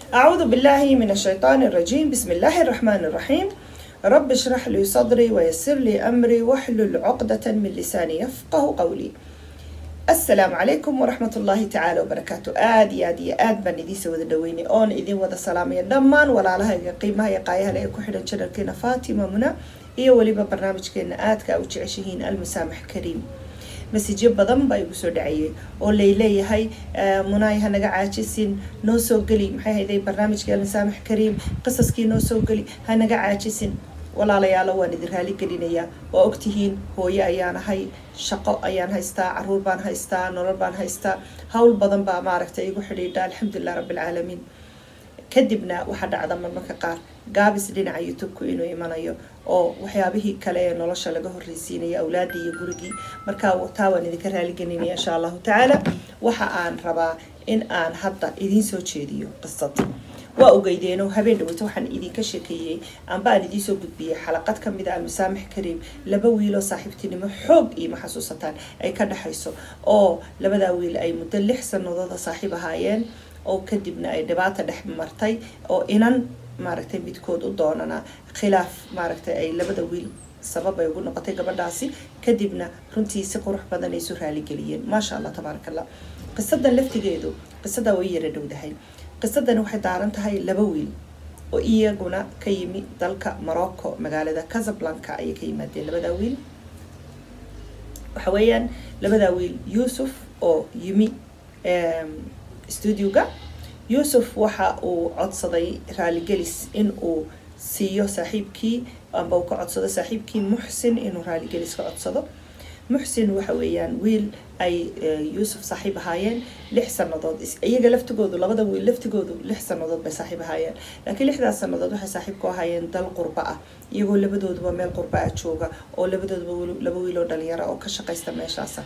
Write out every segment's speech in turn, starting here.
أعوذ بالله من الشيطان الرجيم بسم الله الرحمن الرحيم رب اشرح لي صدري ويسر لي أمري واحلل عقدة من لساني يفقه قولي السلام عليكم ورحمة الله تعالى وبركاته آد يا دي آد بان إذي سوى دويني أون إذي وذا سلامي دمان ولا لها قيمة يقايها لأيكو حدا شركينا فاطمة منا iyo weliba barnaamijkeena aadka u jeceshihiin almusaamax kariim masijyo badan baa igu soo dhacayay oo layleeyahay munaay hanaga caajisin noo soo geli maxay hayday barnaamijkii almusaamax kariim qisaskii noo soo geli hanaga caajisin walaalayaalo waan idin raali gelinayaa waa ogtihiin hooyo ayaan ahay shaqo ayaan haystaa caruur baan haystaa nolol baan haystaa hawl badan baa maaragtay igu xidhiidha alxamdulilah rabbilcaalamiin kadibna waxaa dhacda marmarka qaar gaabis dhinaca youtube-ku inuu imanayo oo waxyaabihii kale ee nolosha laga horreysiinaya awlaadii iyo gurigii markaa taa waan idinka raaligelinaya insha allahu tacaala waxa aan rabaa in aan hadda idiin soo jeediyo qisad waa ogeydeeno habeen dhaweyto waxaan idinka sheekeeyey amba aan idiin soo gudbiyey xalaqad ka mid a almusaamax kariim laba wiiloo saaxiibtinimo xoog iima xasuusataan ay ka dhexayso oo labadaa wiil ay muddo lix sanadooda saaxiib ahaayeen oo kadibna ay dhibaata dhex martay oo inan maaragtay midkood u doonana khilaaf maaragtay ay labada wiil sabab ay ugu noqotay gabadhaasi kadibna runtii si qurux badan ay isu raaligeliyeen maasha allah tabaaraka allah qisadan laftigeedu qisadaa way yara dhowdahay qisadani waxay daaran tahay laba wiil oo iyaguna ka yimi dalka morocco magaalada casablanca ayay ka yimaadeen labadaa wiil waxa weeyaan labadaa wiil yuusuf oo yimi studioga yuusuf waxa uu codsaday raaligelis in uu siiyo saaxiibkii amba uu ka codsado saaxiibkii muxsin inuu raaligelis ka codsado muxsin waxa weeyaan wiil ay yuusuf saaxiib ahaayeen lix sanadood iyaga laftigoodu labada wiil laftigoodu lix sanadood bay saaxiib ahaayeen laakiin lixdaas sanadood waxay saaxiib ku ahaayeen dal qurba ah iyagoo labadooduba meel qurba ah jooga oo labadooduba laba wiil oo dhalinyaro oo ka shaqaysta meeshaasa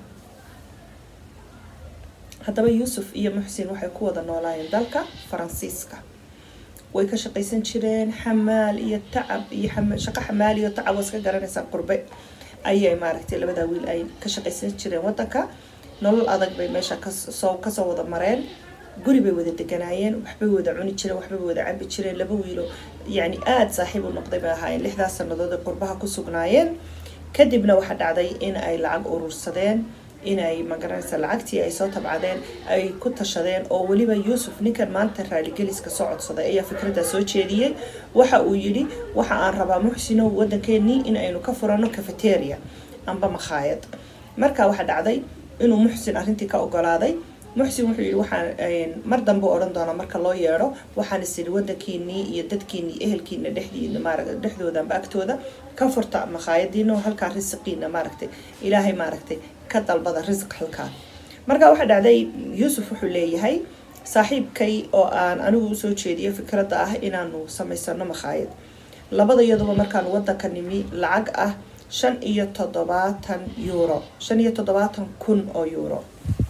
haddaba yuusuf iyo muxsin waxay ku wada noolaayeen dalka faransiiska way ka shaqaysan jireen xamaal iyo tacab iyo shaqo xamaal iyo tacab waa iska garanaysaa qurbe ayay maaragtay labadaa wiil ay ka shaqaysan jireen wadanka nolol adag bay meesha kasoo kasoo wada mareen guri bay wada deganaayeen waxbay wada cuni jireen waxbay wada cabi jireen laba wiilo yacni aada saaxiib u noqday bay ahaayeen lixdaas sanadood ay qurbaha ku sugnaayeen kadibna waxaa dhacday in ay lacag urursadeen inay magaranaysa lacagtii ay soo tabcadeen ay ku tashadeen oo weliba yuusuf ninkan maanta raaligeliska soo codsaday ayaa fikradda soo jeediyey waxa uu yidhi waxa aan rabaa muxsinow waddankeenii in aynu ka furano cafeteria amba makhaayad marka waxaa dhacday inuu muxsin arrintii ka ogolaaday muxsin wuxuu yidhi waxaan mar dambe odhan doonaa marka loo yeedho waxaan is idhi waddankiinii iyo dadkiinii ehelkiina dhexdiina maaragta dhexdooda amba agtooda ka furta makhaayadiina oo halkaa risiqiina maaragtay ilaahay maaragtay ka dalbada risiq halkaa marka waxaa dhacday yuusuf wuxuu leeyahay saaxiibkay oo aan anigu usoo jeediyo fikradda ah inaanu samaysano makhaayad labada iyaduba markaan waddanka nimi lacag ah shan iyo toddobaatan euro shan iyo toddobaatan kun oo euro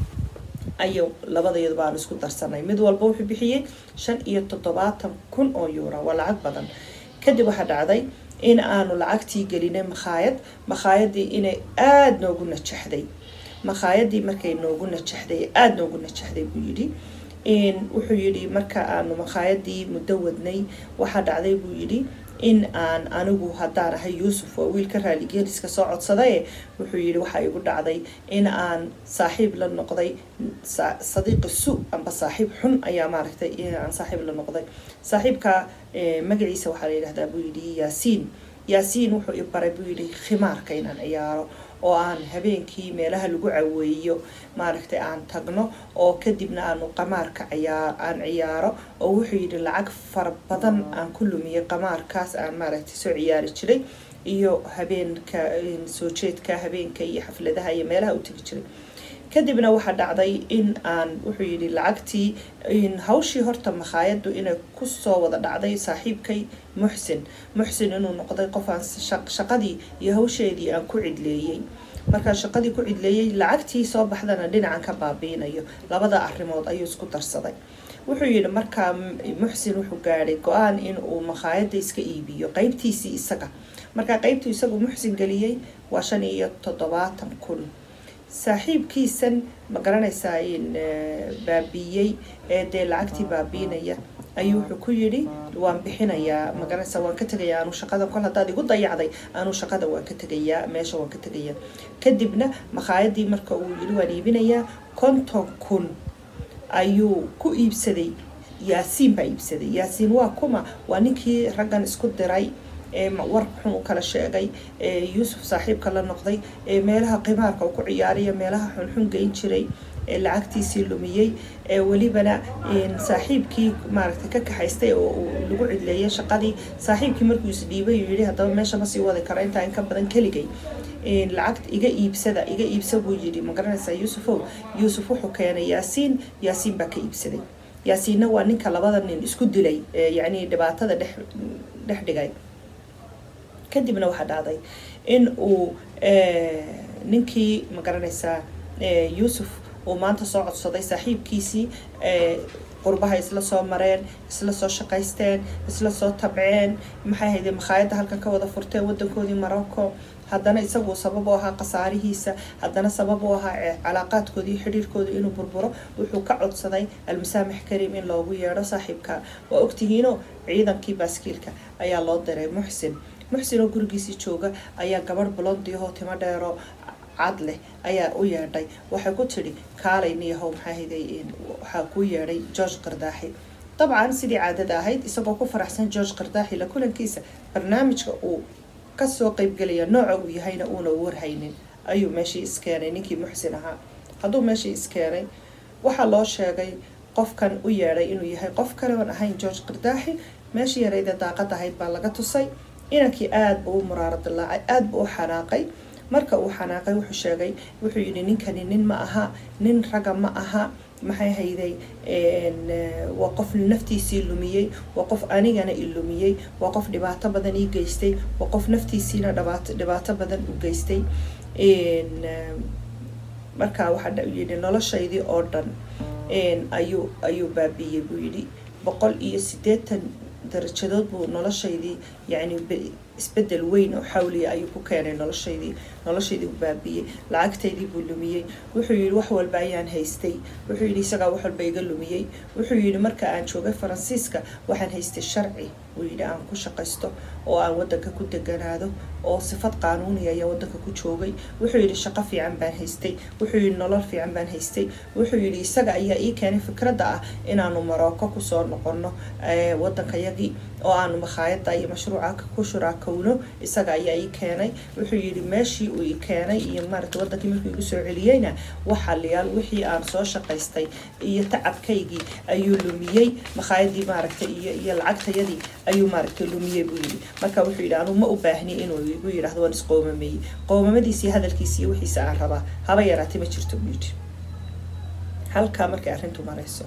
ayuu labadayadu baanu isku darsanay mid walba wuxuu bixiyey shan iyo toddobaatan kun oo euro waa lacag badan kadib waxaa dhacday in aanu lacagtii gelinay makhaayad makhaayadii inay aada noogu najaxday makhaayadii markay noogu najaxday aada noogu najaxday buu yidhi wuxuu yidhi marka aanu makhaayadii muddo wadnay waxaa dhacday buu yidhi in aan anigu haddaan ahay yuusuf waa wiilka raaligeliska soo codsadaye wuxuu yidhi waxaa igu dhacday in aan saaxiib la noqday sadiiqi su amba saaxiib xun ayaa maaragtay aan saaxiib la noqday saaxiibka magaciisa waxaa la yidhahdaa buu yidhi yaasiin yaasiin wuxuu i baray buu yidhi khimaarka inaan ciyaaro oo aan habeenkii meelaha lagu caweeyo maaragtay aan tagno oo kadibna aanu qamaarka ciyaa aan ciyaaro oo wuxuu yidhi lacag fara badan aan ku lumiyay qamaarkaas aan maaragtay soo ciyaari jiray iyo habeenka soo jeedka habeenka iyo xafladaha iyo meelaha u tegi jiray kadibna waxaa dhacday in aan wuxuu yidhi lacagtii hawshii horta makhaayaddu inay kusoo wada dhacday saaxiibkay muxsin muxsin inuu noqday qof aan shaqadii iyo hawsheedii aan ku cidleeyey markaa shaqadii ku cidleeyey lacagtii soo baxdana dhinacan ka baabiinayo labada arrimood ayuu isku darsaday wuxuu yidhi markaa muxsin wuxuu gaadhay go-aan in uu makhaayadda iska iibiyo qeybtiisii isaga markaa qeybtuu isagu muxsin geliyey waa shan iyo toddobaatan kun saaxiibkiisan ma garanaysaa in baabiiyey ee dee lacagtii baabiinaya ayuu wuxuu ku yidhi waan bixinayaa magaranaysa waan ka tegayaa anuu shaqada kol haddaad igu dayacday anuu shaqada waan ka tegayaa meesha waan ka tegayaa kadibna makhaayadii marka uu yidhi waan iibinayaa konton kun ayuu ku iibsaday yaasiin baa iibsaday yaasiin waa kuma waa ninkii raggan isku diray war xun u kala sheegay yuusuf saaxiibka la noqday meelaha qimaarka uu ku ciyaaraya meelaha xunxun geyn jiray lacagtiisii lumiyey welibana saaxiibkii maaragtay ka kaxaystay oo uu lagu cidleeyay shaqadii saaxiibkii markuu isdhiibay uu yidhi haddaba meesha ma sii wadi karo intaa in ka badan keligay lacagta iga iibsada iga iibsa buu yidhi ma garanaysaa yuusufow yuusuf wuxuu keenay yaasiin yaasiin baa ka iibsaday yaasiinna waa ninka labada nin isku dilay yacni dhibaatada dhex dhex dhigay kadibna waxaa dhacday in uu ninkii ma garanaysaa yuusuf uu maanta soo codsaday saaxiibkiisii qurbaha isla soo mareen isla soo shaqaysteen isla soo tabceen maxay hayde makhaayadda halkan ka wada furteen wadankoodii morocco haddana isagu sabab u ahaa khasaarihiisa haddana sabab u ahaa calaaqaadkoodii xidhiirkooda inuu burburo wuxuu ka codsaday almasaamix karim in loogu yeedho saaxiibka waa ogtihiino ciidankii baaskiilka ayaa loo diray muxsin muxsin oo gurigiisii jooga ayaa gabadh blondiahoo timo dheero cad leh ayaa u yeedhay waxay ku tidhi kaalay niyahow maxaa hayday waxaa kuu yeedhay george qardaaxi dabcan sidii caadada ahayd isagoo ku faraxsan george qardaaxi la kulankiisa barnaamijka uu kasoo qeybgelaya nooca uu yahayna uuna warhaynin ayuu meeshii iskeenay ninkii muxsin ahaa hadduu meeshii iskeenay waxaa loo sheegay qofkan u yeedhay inuu yahay qof kale oon ahayn george qardaaxi meeshii yarayda daaqad ahayd baa laga tusay inankii aada buu u muraaro dilaacay aada buu u xanaaqay marka uu xanaaqay wuxuu sheegay wuxuu yidhi ninkani nin ma aha nin raga ma aha maxay hayday waa qof naftiisii lumiyey waa qof anigana i lumiyey waa qof dhibaato badan ii geystay waa qof naftiisiina dhibaato dhibaato badan u geystay marka waxaa yidhi noloshaydii oo dhan ayuu ayuu baabiiyey buu yidhi boqol iyo siddeetan darajadood buu noloshaydii yacni isbedel weyn oo xawliya ayuu ku keenay noloshaydii noloshaydii u baabiyey lacagtaydii buu lumiyey wuxuu yidhi wax walba ayaan haystay wuxuu yidhi isagaa wax walba iga lumiyey wuxuu yidhi marka aan joogay faransiiska waxaan haystay sharci uu yidhi aan ku shaqaysto oo aan wadanka ku deganaado oo sifad qaanuuniya ayaa wadanka ku joogay wuxuu yidhi shaqo fiican baan haystay wuxuu yidhi nolol fiican baan haystay wuxuu yidhi isaga ayaa ii keenay fikradda ah inaanu marocco kusoo noqono wadankayagii oo aanu makhaayada iyo mashruuca ku shuraakowno isaga ayaa ii keenay wuxuu yidhi meeshii uu ii keenay iyo maaragta wadankii markuu igu soo celiyeyna waxaliyaal wixii aan soo shaqaystay iyo tacabkaygii ayuu lumiyey makhaayadii maaragta iyo iyo lacagtayadii ayuu maaragtay lumiyey buu yidhi marka wuxuu yidhi anuu ma u baahni inuu igu yidhahdo waan isqoomameeyey qoomamadiisi hadalkiisi iyo wixiisa aan rabaa haba yaraatay ma jirto buu yidhi halkaa markay arrintu marayso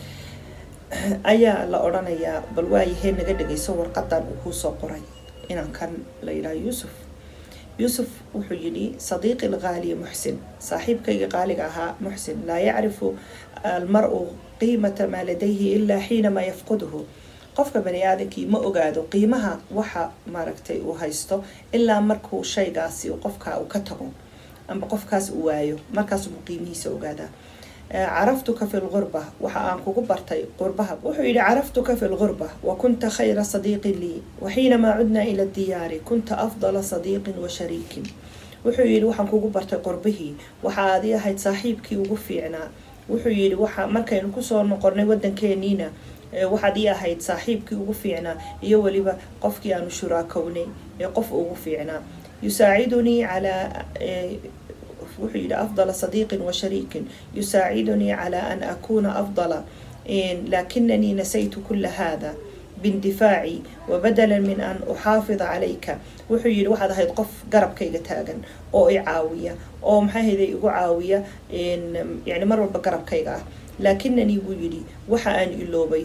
ayaa la odhanayaa bal waayahee naga dhegayso warqadan uu kuusoo qoray inaan kan la yidhaha yuusuf yuusuf wuxuu yidhi sadiiqi lqaaliya muxsin saaxiibkayga qaaliga ahaa muxsin laa yacrifu almar-u qiimata maa ladayhi ilaa xiinamaa yafquduhu qofka bani aadankii ma ogaado qiimaha waxa maaragtay uu haysto ilaa markuu shaygaasi qofka uu ka tago amba qofkaas uu waayo markaasuu qiimihiisa ogaadaa caraftuka fi lgurba waxa aan kugu bartay qurbaha wuxuu yidhi caraftuka fi lgurba wa kunta khayra sadiiqin lii waxiinamaa cudnaa ila diyaari kunta afdala sadiiqin wa shariikin wuxuu yidhi waxaan kugu bartay qurbihii waxa aad ii ahayd saaxiibkii ugu fiicnaa wuxuu yidhi waxa markaynu kusoo noqonnay wadankeeniina waxaad ii ahayd saaxiibkii ugu fiicnaa iyo weliba qofkii aanu shuraakownay ee qof ugu fiicnaa yusaacidunii calaa wuxuu yidhi afdala sadiiqin wa shariikin yusaacidunii calaa an akuuna afdala lakinanii nasaytu kula hada bindifaaci wabadala min an uxaafida calayka wuxuu yidhi waxaad ahayd qof garabkayga taagan oo i caawiya oo maxay hayday igu caawiya yani mar walba garabkayga ah laakinanii buu yidhi waxa aan iloobay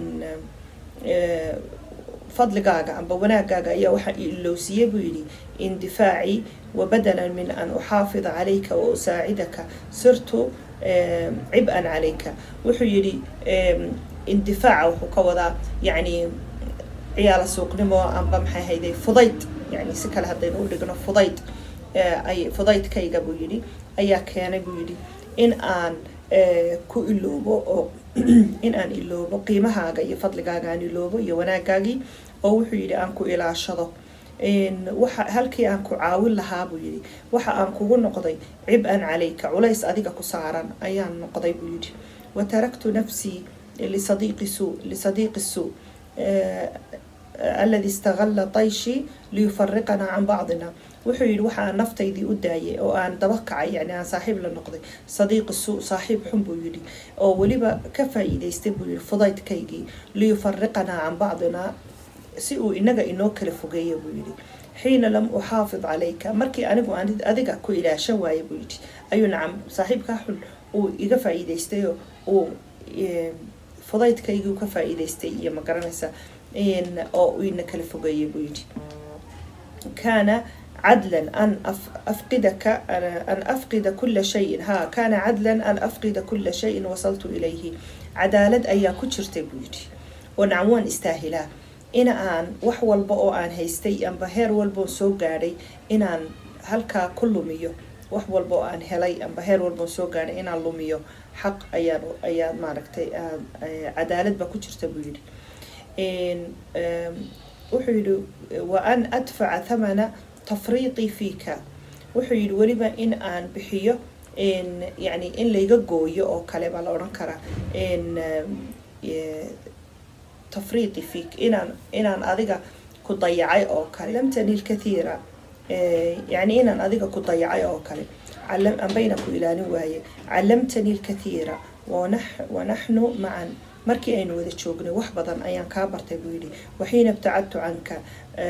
fadligaaga amba wanaagaaga ayaa waxaa ilowsiiyey buu yidhi indifaaci wabadala min an uxaafida calayka wa usaacidaka sirtu cib-an calayka wuxuu yidhi indifaaca wuxuu ka wadaa yacni ciyaala suuqnimo amba maxay hayday fudayd yani si kale haddaynu u dhigno fudayd ay fudaydkayga buu yidhi ayaa keenay buu yidhi in aan ku iloobo oo in aan iloobo qiimahaaga iyo fadligaaga aan iloobo iyo wanaagaagii oo wuxuu yidhi aan ku ilaashado waxa halkii aan ku caawin lahaa buu yidhi waxa aan kugu noqday cib-an calayka culays adiga ku saaran ayaan noqday buu yidhi wataraktu nafsii lisadiiqi suu lisadiiqi suu aladi istagalla tayshi liyufariqanaa can bacdina wuxuu yidhi waxa aan naftaydii u daayay oo aan daba kacay yani aan saaxiib la noqday sadiiqi suu saaxiib xun buu yidhi oo weliba ka faa-iideystay buu yidhi fudaydkaygii liyufariqanaa can bacdina si uu inaga inoo kala fogeeya buu yidhi xiina lam uxaafid calayka markii anigu aan adiga ku ilaashan waaye buu yidhi ayuu nacam saaxiibkaa xun uu iga faa-iideystay uu fudaydkaygii ka faa-iideystay iyo ma garanaysa oo uu ina kala fogeeyay buu yidhi kaana عدلا أن أفقدك أن أفقد كل شيء ها كان عدلا أن أفقد كل شيء وصلت إليه عدالة أيا كتشرتي بيدي ونعوان استاهلا إن آن wax walba oo aan haystay amba heer walba oo soo gaadhay inaan halkaa ku lumiyo wax walba oo aan helay amba heer walba oo soo gaadhay inaan lumiyo xaq ayaan ayaan maaragtay cadaalad baa ku jirta buu yidhi wuxuu yidhi wa an adfaca thamana tafriiqi fiika wuxuu yidhi weliba in aan bixiyo yani in layga gooyo oo kale baa la odhan karaa tafriiqi fiik inaan inaan adiga ku dayacay oo kale lamtani lkathiira yani inaan adiga ku dayacay oo kale ambayna ku ilaalin waaye callamtani lkathiira wanaxnu macan markii aynu wada joognay wax badan ayaan kaa bartay buu yidhi waxiina ibtacadtu canka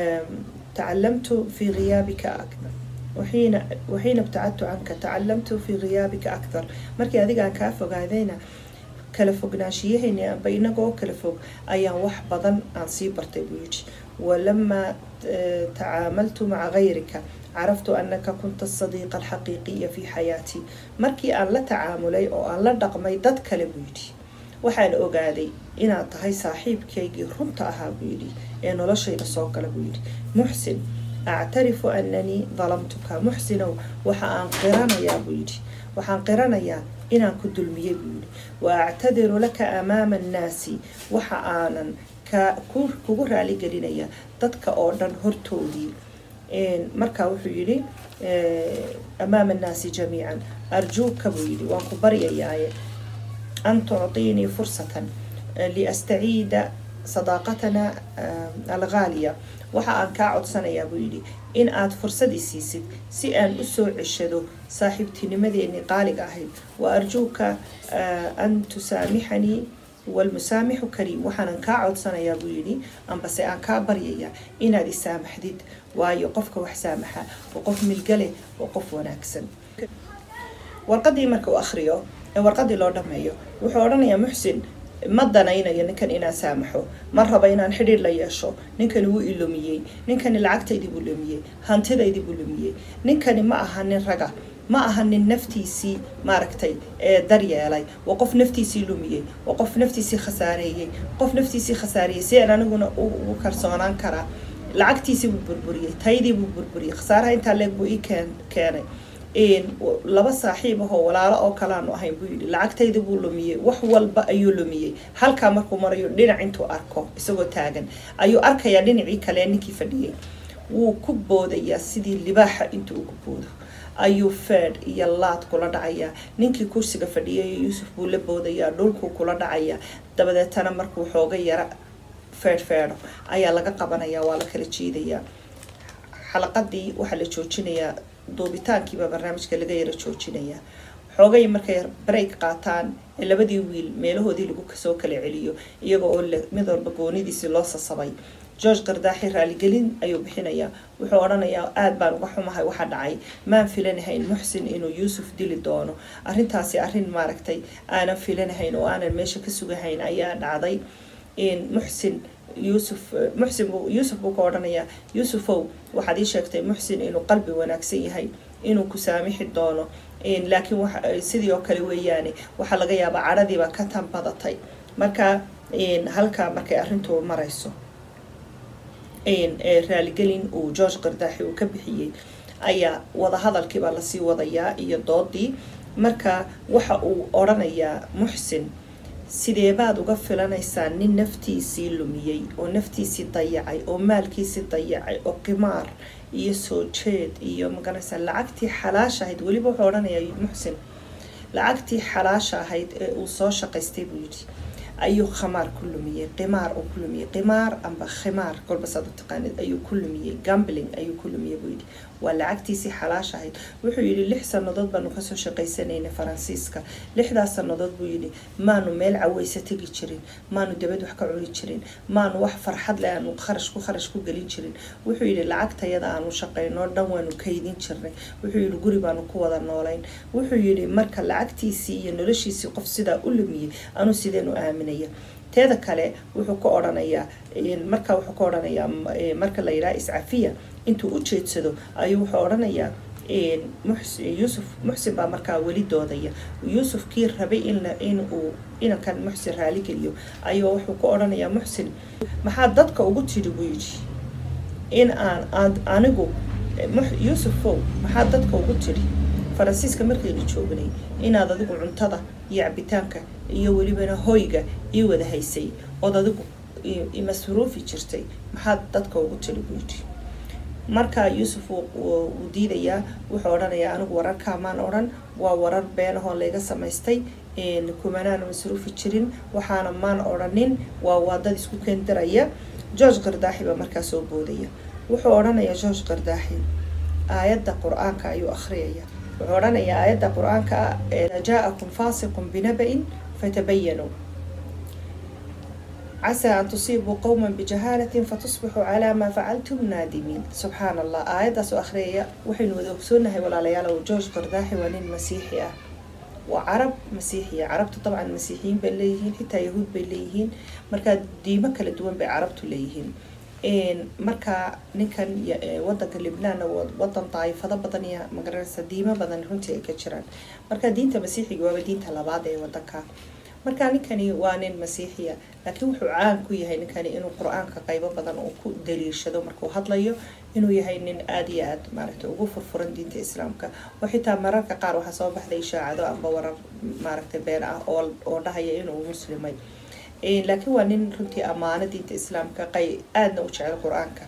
تعلمت في غيابك أكثر وحين وحين ابتعدت عنك تعلمت في غيابك أكثر مركي هذيك أن كافوق هذينا kala fognaashiyahayni amba inagoo kala fog ayaan wax badan aan sii bartay buu yidhi walamaa tacaamaltu maca gayrika caraftu anaka kunta asadiiqa alxaqiiqiya fi xayaatii markii aan la tacaamulay oo aan la dhaqmay dad kale buu yidhi waxaan ogaaday inaad tahay saaxiibkaygii runta ahaa buu yidhi ee noloshayda soo gala buu yidhi muxsin actarifu ananii dalamtuka muxsinow waxa aan qiranayaa buu yidhi waxaan qiranayaa inaan ku dulmiyey buu yidhi wa actadiru laka amaama annaasi waxa aanan ka kugu raaligelinaya dadka oo dhan hortoodii markaa wuxuu yidhi amaama annaasi jamiican arjuuka buu yidhi waan ku baryayaaye an tucطiinii fursatan liastaciida sadaaqatana alghaaliya waxa aan kaa codsanayaa buu yidhi in aad fursadii siisid si aan usoo ceshado saaxiibtinimadeenii qaaliga ahayd wa arjuuka an tusaamixanii walmusaamixu kariim waxaanan kaa codsanayaa buu yidhi ambase aan kaa baryayaa inaad isaamaxdid waayo qofka wax saamaxa oo qof milgale oo qof wanaagsan warqadii marka uu akriyo ee warqadii loo dhameeyo wuxuu odhanayaa muxsin ma danaynayo ninkan inaan saamaxo ma raba inaan xidhiir la yeesho ninkani wuu ilumiyey ninkani lacagtaydii buu lumiyey hantidaydii buu lumiyey ninkani ma aha nin raga ma aha nin naftiisii maaragtay ee daryeelay waa qof naftiisii lumiyey waa qof naftiisii khasaareeyey qof naftiisii khasaareeyey si aan aniguna ugu kalsoonaan karaa lacagtiisii buu burburiyey taydii buu burburiyey khasaaraha intaa leeg buu ii keen keenay laba saaxiib ahoo walaalo oo kalaanu ahayn buu yidhi lacagtayda buu lumiyey wax walba ayuu lumiyey halkaa markuu marayo dhinac intuu arko isagoo taagan ayuu arkayaa dhinacii kale ninkii fadhiyey wuu ku boodayaa sidii libaaxa intuu ugu boodo ayuu feedh iyo laad kula dhacayaa ninkii kursiga fadhiyay yuusuf buu la boodayaa dhulkuu kula dhacayaa dabadeetana markuu xooga yara feedh feedho ayaa laga qabanayaa waa la kala jiidayaa xalaqadii waxaa la joojinayaa duubitaankiibaa barnaamijka laga yara joojinayaa xoogay markay break qaataan ee labadii wiil meelahoodii lagu kasoo kala celiyo iyaga oo mid walba goonidiisii loo sasabay george kardaaxi raaligelin ayuu bixinayaa wuxuu odhanayaa aada baan uga xumahay waxa dhacay maan filanahayn muxsin inuu yuusuf dili doono arrintaasi arrin maaragtay aanan filanahayn oo aanan meesha ka sugahayn ayaa dhacday muxsin yuusuf muxsin buu yuusuf buu ka odhanayaa yuusufow waxaad ii sheegtay muxsin inuu qalbi wanaagsan yahay inuu ku saamixi doono laakiin sidii oo kale weeyaane waxaa laga yaabaa cadhadiiba ka tan badatay marka halkaa markay arrintu marayso raaligelin uu george kardaaxi uu ka bixiyey ayaa wadahadalkiibaa lasii wadayaa iyo doodii marka waxa uu odhanayaa muxsin sideebaad uga filanaysaa nin naftiisii lumiyey oo naftiisii dayacay oo maalkiisii dayacay oo qimaar iyo soo jeed iyo maganaysaa lacagtii xalaasha ahayd weliba wuxuu odhanayaa muxsin lacagtii xalaasha ahayd ee uu soo shaqaystay buu yidhi ayuu khamaar ku lumiyey qimaar uu ku lumiyey qimaar amba khimaar kolba saad u taqaanid ayuu ku lumiyey gambling ayuu ku lumiyey buu yidhi waa lacagtiisii xalaash ahayd wuxuu yidhi lix sannadood baanu kasoo shaqaysanaynay faransiiska lixdaas sannadood buu yidhi maanu meel caweysa tegi jirin maanu dabad wax ka cuni jirin maanu wax farxad leh aanu kharash ku kharash ku gelin jirin wuxuu yidhi lacagtayada aanu shaqaynoo dhan waanu kaydin jirnay wuxuu yidhi guri baanu ku wada noolayn wuxuu yidhi marka lacagtiisii iyo noloshiisii qof sidaa u lumiyey anuu sideenu aaminaya teeda kale wuxuu ka odhanayaa marka wuxuu ka odhanayaa marka la yidhaha iscafiya intuu u jeedsado ayuu wuxuu odhanayaa yuusuf muxsin baa markaa weli doodaya yuusuf kii rabay in uu inankan muxsin raaligeliyo ayuu wuxuu ka odhanayaa muxsin maxaa dadka ugu tidhi buu yidhi in aan anigu yuusufow maxaa dadka ugu tidhi faransiiska markaynu joognay inaad adigu cuntada iyo cabitaanka iyo welibana hoyga ii wada haysay ood adigu masruufi jirtay maxaad dadka ugu tiri buu yidhi marka yuusuf wuu diidayaa wuxuu odhanayaa anigu wararkaa maan odhan waa warar beenahoo layga samaystay kumanaana masruufi jirin waxaana maan odhanin waa waadad isku keendaraya george kardaaxi baa markaa soo boodaya wuxuu odhanayaa george kardaaxi aayadda qur-aanka ayuu akhriyaya wuxuu odhanayaa aayadda qur-aanka jaa-akum faasiqun binaba-in fatabayanuu casaa an tusiibuu qowma bijahaalatin fatusbixuu calaa maa facaltum naadimiin subxaan allah aayaddaas oo akhriyaya waxaynu wada ogsoonahay walaalayaal george kardaaxi waa nin masiixi ah waa carab masiixiya carabtu dabcan masiixiyiin bay leeyihiin xitaa yahuud bay leeyihiin markaa diimo kala duwan bay carabtu leeyihiin marka ninkan wadanka libnaan wadan daayifado badan iyo magaranaysa diimo badan runtii ay ka jiraan marka diinta masiixiga waaba diinta labaad ee wadanka marka ninkani waa nin masiixiya laakiin wuxuu caan ku yahay ninkani inuu qur-aanka qaybo badan uu ku daliishado markuu hadlayo inuu yahay nin aada iyo aada maaragtay ugu furfuran diinta islaamka oo xitaa mararka qaar waxaa soo baxday ishaacado amba warar maaragtay been ah oo oo dhahaya inuu muslimay laakiin waa nin runtii ammaano diinta islaamka qay aadna u jecel qur-aanka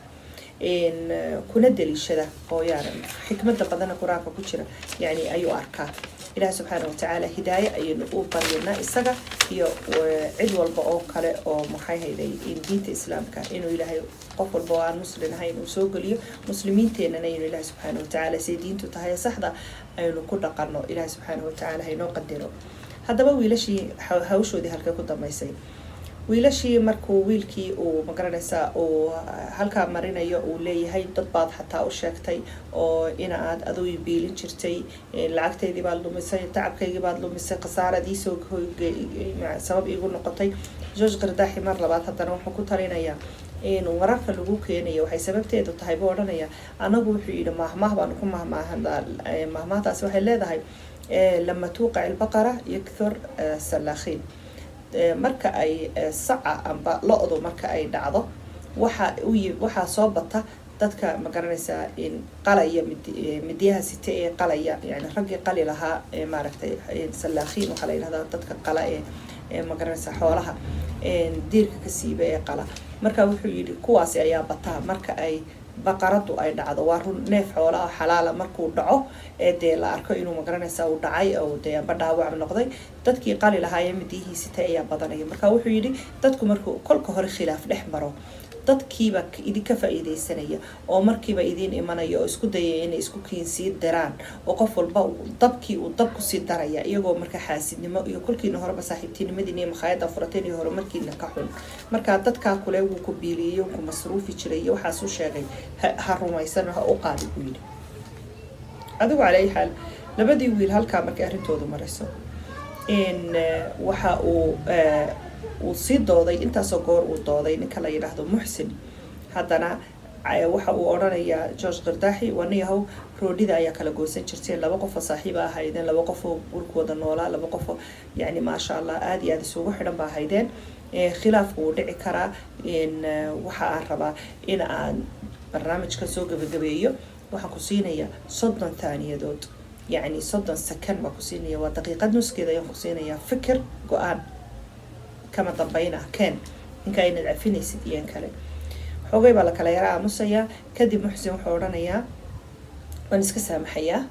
kuna daliishada oo yaana xikmada badana qur-aanka ku jira yani ayuu arkaa ilaah subxaana watacaala hidaaye ayaynu u baryanaa isaga iyo cid walba oo kale oo maxay hayday diinta islaamka inuu ilaahay qof walba oo aan muslin ahayn uu soo geliyo muslimiinteenana inuu ilaah subxaana watacaala siday diintu tahay saxda aynu ku dhaqano ilaah subxaana watacaala haynoo qadiro haddaba wiilashii hawshoodii halkay ku dambeysay wiilashii markuu wiilkii uu magaranaysaa uu halkaa marinayo uu leeyahay dad baad xataa u sheegtay oo ina aad aduu biilin jirtay lacagteydii baad lumisay tacabkaygii baad lumisay khasaaradiisoo sabab iigu noqotay george kardaaxi mar labaad haddana wuxuu ku talinayaa in wararka lagu keenayo waxay sababteedu tahay buu odhanaya anagu wuxuu yidhi mahmaah baanu ku mahmaahan mahmaahdaasi waxay leedahay lama tuuqac ilbaqara yakthur salaakhiin marka ay saca amba lo-du marka ay dhacdo waxa u waxaa soo bata dadka magaranaysaa qalaya midyaha site ee qalaya yani raggii qali lahaa maaragtay salaakhiin waxaa la yidhahdaa dadka qala ee magaranaysaa xoolaha diirka ka siiba ee qala marka wuxuu yidhi kuwaasi ayaa bataa marka ay baqaradu ay dhacdo waa run neef xoola oo xalaala markuu dhaco ee dee la arko inuu magaranaysa uu dhacay oo dee amba dhaawac noqday dadkii qali lahaayee midiyihiisita ayaa badanaya marka wuxuu yidhi dadku markuu kolka hore khilaaf dhex maro dadkiiba idinka faa-iideysanaya oo markiiba idiin imanaya oo isku dayaya inay isku kiinsii diraan oo qof walba dabkii uu dab kusii daraya iyagoo marka xaasidnimo iyo kolkiina horeba saaxiibtinimadiina iyo makhaayada furateen iyo horumarkiina ka xun marka dadkaa kule wuu ku biiliyey ku masruufi jiray iyo waxaas u sheegay ha rumaysan ha u qaadi buu yidhi adigu calaa xaal labadii wiil halkaa markay arrintoodu marayso waxa uu uu sii dooday intaasoo goor uu dooday ninka la yidhaahdo muxsin haddana waxa uu odhanayaa george kardaaxi waniyahow roodhida ayaa kala goosan jirteen laba qofoo saaxiiba ahaydeen laba qofoo gurkooda noolaa laba qofoo yani maasha allah aada iyo aada isugu xidhan ba ahaydeen khilaafku wuu dhici karaa waxa aan rabaa in aan barnaamijka soo gabagabeeyo waxaan ku siinaya soddon taaniyadood yacni soddon second baan ku siinaya waa daqiiqad nuskeeda ayaan ku siinayaa fikir go-aan kama dambayna keen ninka inaad cafinaysid iyo in kale xoogay baa la kala yara aamusayaa kadib muxsin wuxuu odhanayaa waan iska saamaxayaa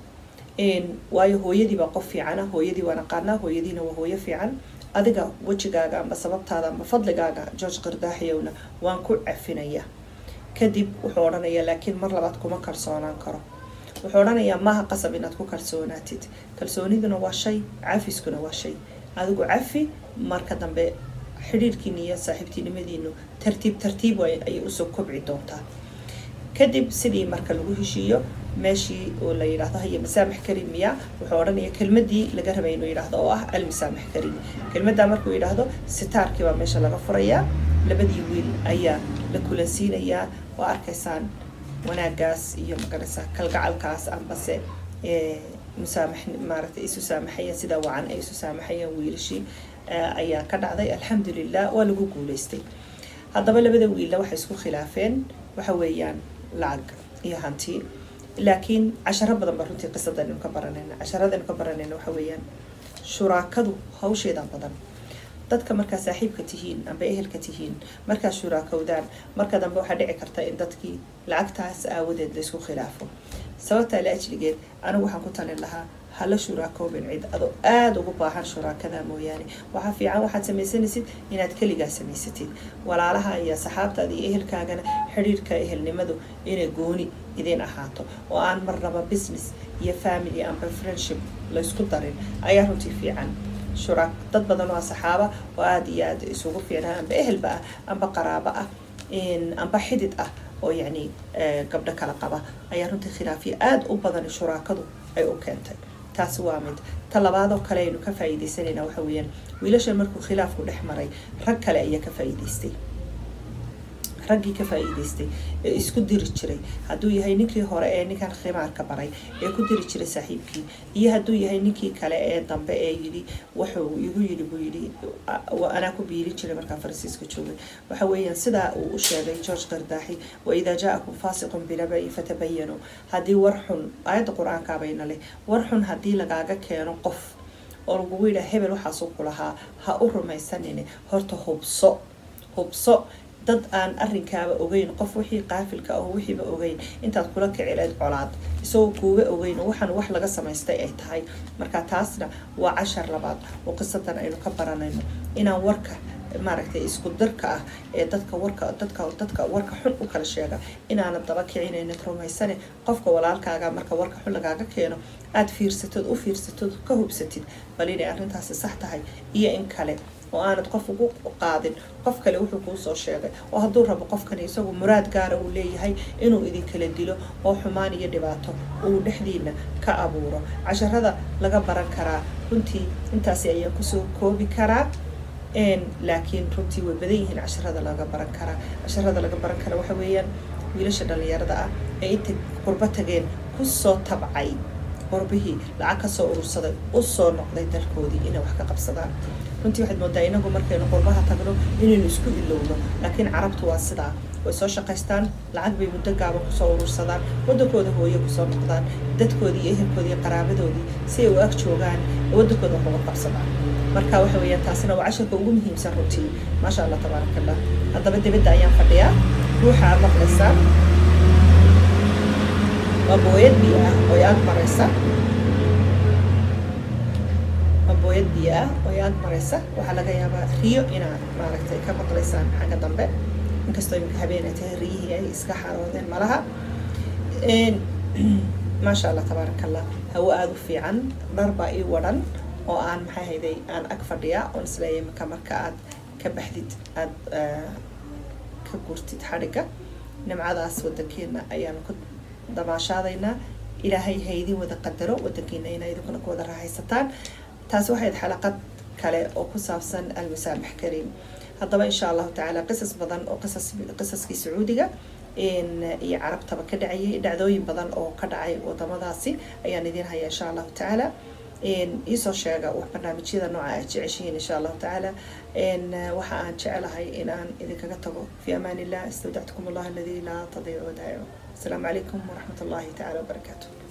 waayo hooyadii baa qof fiicana hooyadii waan aqaanaa hooyadiina waa hooyo fiican adiga wejigaaga amba sababtaada amba fadligaaga george qardaaxiyowna waan ku cafinayaa kadib wuxuu odhanayaa laakiin mar labaad kuma kalsoonaan karo wuxuu odhanayaa maaha qasab inaad ku kalsoonaatid kalsooniduna waa shay cafiskuna waa shay adigu cafi marka dambe xidhiirkiina iyo saaxiibtinimadiinu tartiib tartiib ayay usoo kobci doontaa kadib sidii marka lagu heshiiyo meeshii oo la yidhaahdo haya masaamax karin miya wuxuu odhanaya kelmadii laga rabay inuu yidhaahdo oo ah almasaamax karin kelmaddaa markuu yidhaahdo sitaarkii baa meesha laga furayaa labadii wiil ayaa la kulansiinayaa waa arkaysaan wanaagaas iyo magaraysaa kalgacalkaas ambase musaamax maaragtay isu saamaxayaan sida wacan ay isu saamaxayaan wiilashii ayaa ka dhacday alxamdulilah waa lagu guuleystay haddaba labada wiilla waxay isku khilaafeen waxa weeyaan lacag iyo hanti laakiin casharo badan ba runtii qisadaynu ka baranayna casharadaynu ka baranayna waxa weeyaan shuraakadu hawsheeda badan dadka markaa saaxiibka tihiin amba ehelka tihiin markaa shuraakowdaan marka dambe waxaa dhici karta in dadkii lacagtaas aawadeed laysku khilaafo sababtaa la ajligeed anigu waxaan ku talin lahaa hala shuraakoobin cid adoo aada ugu baahan shuraakada mooyaane waxaa fiican waxaad samaysanaysid inaad keligaa samaysatid walaalaha iyo saxaabtaada iyo ehelkaagana xidhiirka ehelnimadu inay gooni idin ahaato oo aan marnaba business iyo family amba friendship laysku darin ayaa runtii fiican shuraak dad badan oo saxaaba oo aada iyo aada isugu fiicnaa amba ehelba ah amba qaraabo ah amba xidid ah oo yacni gabdho kala qaba ayaa runtii khilaafiya aada u badan shuraakadu ay u keentay taasi waa mid ta labaadoo kale aynu ka faa'iidaysanayna waxa weeyaan wiilashan markuu khilaafku dhex maray rag kale ayaa ka faa'iidaystay raggii ka faa'iidaystay ee isku diri jiray hadduu yahay ninkii hore ee ninkan khimaarka baray ee ku diri jiray saaxiibkii iyo hadduu yahay ninkii kale ee dambe ee yidhi wuxuu igu yidhi buu yidhi anaa ku biirin jiray markaa faransiiska joogay waxa weeyaan sidaa uu u sheegay george qardaaxi waidaa jaa-akum faasiqun binabayin fatabayanuu haddii war xun aayadda qur-aankaabayna leh war xun haddii lagaaga keeno qof oo lagugu yidhaha hebel waxaasuu ku lahaa ha u rumaysanine horta hubso hubso dad aan arrinkaaba ogeyn qof wixii qaafilka ah wixiiba ogeyn intaad kula kicileed colaad isagoo kuuba ogeyn waxaan wax laga samaystay ay tahay marka taasna waa cashar labaad oo qisadan aynu ka baranayno inaan warka maaragtay isku dirka ah ee dadka warka dadka dadka warka xun u kala sheega inaanad daba kicinaynin rumaysane qofka walaalkaaga marka warka xun lagaaga keeno aada fiirsatid u fiirsatid ka hubsatid bal inay arrintaasi sax tahay iyo in kale oo aanad qof ugu qaadin qof kale wuxuu kuu soo sheegay oo hadduu rabo qofkani isagu muraad gaara uu leeyahay inuu idinkala dilo oo xumaan iyo dhibaato uu dhexdiina ka abuuro casharada laga baran karaa runtii intaasi ayaan kusoo koobi karaa laakiin runtii way badan yihiin casharada laga baran karaa casharada laga baran kara waxa weeyaan wiilasha dhalinyarada ah ee intay qurbo tageen kusoo tabcay qurbihii lacag kasoo urursaday usoo noqday dalkoodii inay wax ka qabsadaan runtii waxaad moodaa inagu markaynu qurbaha tagno inaynu isku ilowno laakiin carabtu waa sidaa way soo shaqaystaan lacag bay muddo gaaban kusoo urursadaan waddankooda hooye kusoo noqdaan dadkoodii iyo ehelkoodii iyo qaraabadoodii si ay u ag joogaan waddankooda wax uga qabsadaan marka waxa weeyaan taasina waa casharka ugu muhiimsan runtii maasha allah tabaaraka allah haddaba dibadda ayaan fadhiyaa ruuxa aad maqlaysaa waa booyad biyo ah oo ag maraysa waa booyad biyo ah oo ag maraysa waxaa laga yaabaa riyo inaad maaragtay ka maqlaysaan xagga dambe inkastoo iminka habeenay tahay riyihii ay iska xaroodeen malaha maasha allah tabaaraka allah hawo aada u fiican dhar baa ii wadhan oo aan maxay hayday aan ag fadhiyaa oon isleeyahay marka marka aad ka baxdid aada ka gurtid xadhigga nimcadaas wadankeena ayaan ku damaashaadaynaa ilaahay haydin wada qadaro wadankiina ina idinkuna ku wada raaxaysataan taasi waxayd xalaqad kale oo ku saabsan almasaamax kariim haddaba insha allahu tacaala qisas badan oo qisas qisaskii sacuudiga iyo carabtaba ka dhacayay dhacdooyin badan oo ka dhacay wadamadaasi ayaan idin haya insha allahu tacaala iisoo sheega wax barnaamijyada nooca aad jeceshihiin insha allahu tacaala waxa aan jecelahay in aan idinkaga tago fi amaan illah istawdactukum allah aladi laa tadiicu wadaa'icu السلام عليكم ورحمة الله تعالى وبركاته